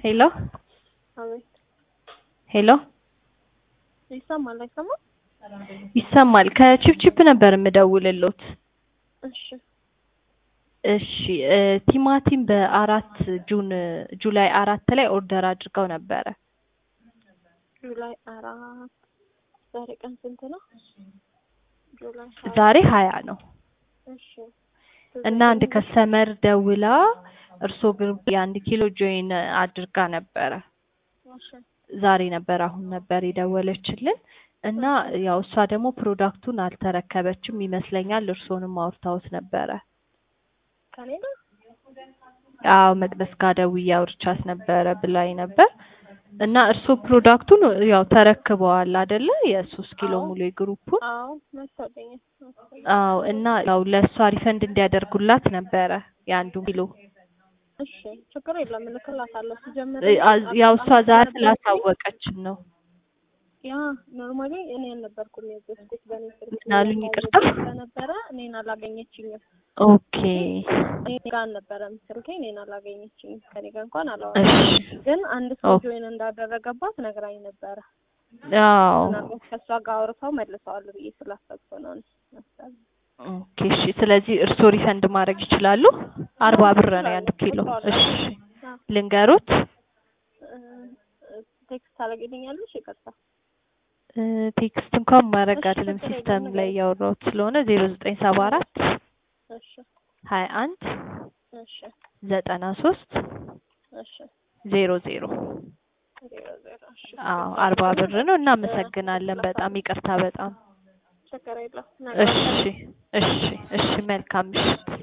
ሄሎ አቤት ሄሎ ይሰማል አይሰማም? ይሰማል። ከቺፕቺፕ ነበር የምደውልሎት። እሺ እሺ እ ቲማቲም በአራት ጁን ጁላይ አራት ላይ ኦርደር አድርገው ነበረ። ጁላይ አራት ዛሬ ቀን ስንት ነው? ጁላይ ሀያ ዛሬ ሀያ ነው እሺ እና አንድ ከስተመር ደውላ እርሶ ግሩፕ የአንድ ኪሎ ጆይን አድርጋ ነበረ። እሺ ዛሬ ነበር አሁን ነበር የደወለችልን እና ያው እሷ ደግሞ ፕሮዳክቱን አልተረከበችም ይመስለኛል። እርሶንም አውርታውት ነበረ። ከኔ ጋር አዎ መቅደስ ጋር ደውዬ አውርቻት ነበረ ብላኝ ነበር እና እርሶ ፕሮዳክቱን ያው ተረክበዋል አይደለ? የሶስት ኪሎ አዎ። ሙሉ የግሩፑን አዎ መሰለኝ መሰለኝ። አዎ እና ያው ለእሷ ሪፈንድ እንዲያደርጉላት ነበረ የአንዱ ኪሎ እሺ ችግር የለም እልክላታለሁ። ሲጀምር እ አ- ያው እሷ ዛሬ ስላሳወቀችን ነው። ያ ኖርማሊ እኔ አልነበርኩም የዘዝኩት በእኔ ስልክ ምን አሉኝ? ይቅርታ። ስለነበረ እኔን አላገኘችኝም። ኦኬ እኔ ጋር አልነበረም ስልኬ እኔን አላገኘችኝም። ከኔ ጋር እንኳን አላወራም። እሺ ግን አንድ ሰው ኦ- ጆይን እንዳደረገባት ነግራኝ ነበረ። አዎ ምናልባት ከእሷ ጋር አውርተው መልሰዋል ብዬ ስላሰብኩ ነው እኔ መሰለኝ። ኦኬ እሺ። ስለዚህ እርስዎ ሪፈንድ ማድረግ ይችላሉ። አርባ ብር ነው የአንድ ኪሎ። እሺ አዎ። ልንገሩት እ፣ ቴክስት ታደርጊልኛለሽ? ይቅርታ እ፣ ቴክስት እንኳን ማድረግ እሺ፣ አይደለም ችግር ሲስተም የለም፣ ላይ ንገሪኝ። እያወራሁት ስለሆነ ዜሮ ዘጠኝ ሰባ አራት እሺ ሀያ አንድ እሺ ዘጠና ሶስት እሺ ዜሮ ዜሮ ዜሮ ዜሮ እሺ አዎ አርባ ብር ነው። እናመሰግናለን። በጣም ይቅርታ በጣም ችግር የለም እሺ እሺ እሺ መልካም ምሽት።